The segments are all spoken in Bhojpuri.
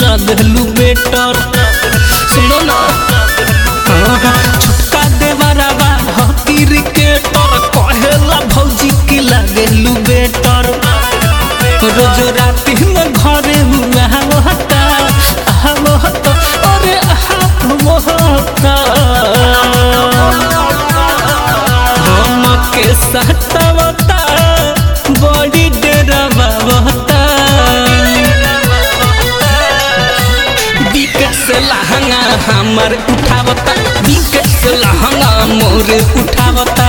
लगलू बेटर सुनो ना छुटका देवरवा हो क्रिकेटर कहेला भौजी की लगलू बेटर रोज राती में घरे हुआ होता होता अरे होता हम के सतावता बड़ी डेरावा होता विकेट से लहंगा हमर उठावता विकेट से लहंगा मोर उठावता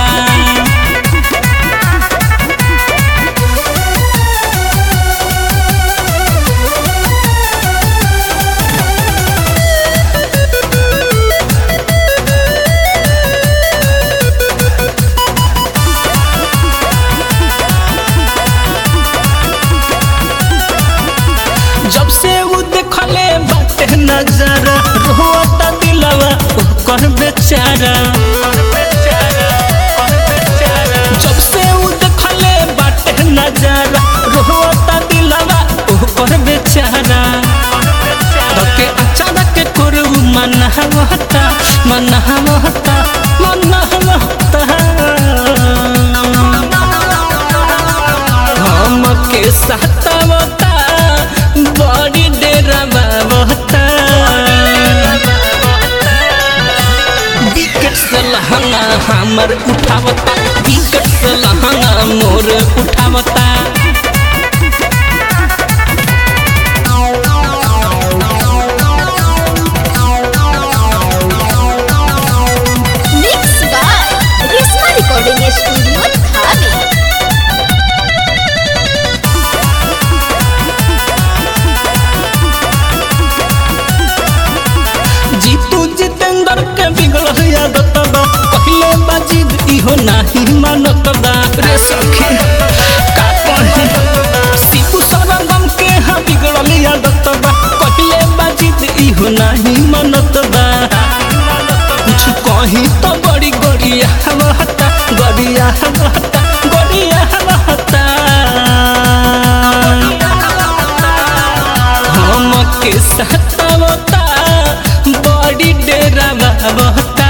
जब से वो देखले बाटे नजरा रोता दिलवा ओकर बेचारा जब से वो देखले बाटे नजरा रोता दिलवा ओकर बेचारा धके अचानक करू मनहवता मनहवता मनहवता हम के सतावता बड़ी डेरावा बहता विकेट से लहंगा हमर उठावता विकेट से लहंगा मोर उठावता Mixed by Risma Recording Studio, Dhabi. Jitu Jitendra के बिगड़ आदत बा पहले बाजीद इहो नाही मानत बा रे सखी का कहे सीपू सरगम के हा बिगड़ल आदत बा पहले बाजीद इहो नाही मानत बा कुछ कही तो बड़ी गरिया हवता गरिया हवता गरिया हवता हम के सतावता बड़ी डेरावा बहता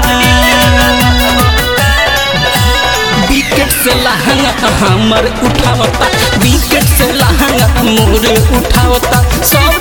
विकेट से लहंगा हमर उठावता विकेट से लहंगा मोर उठावता सब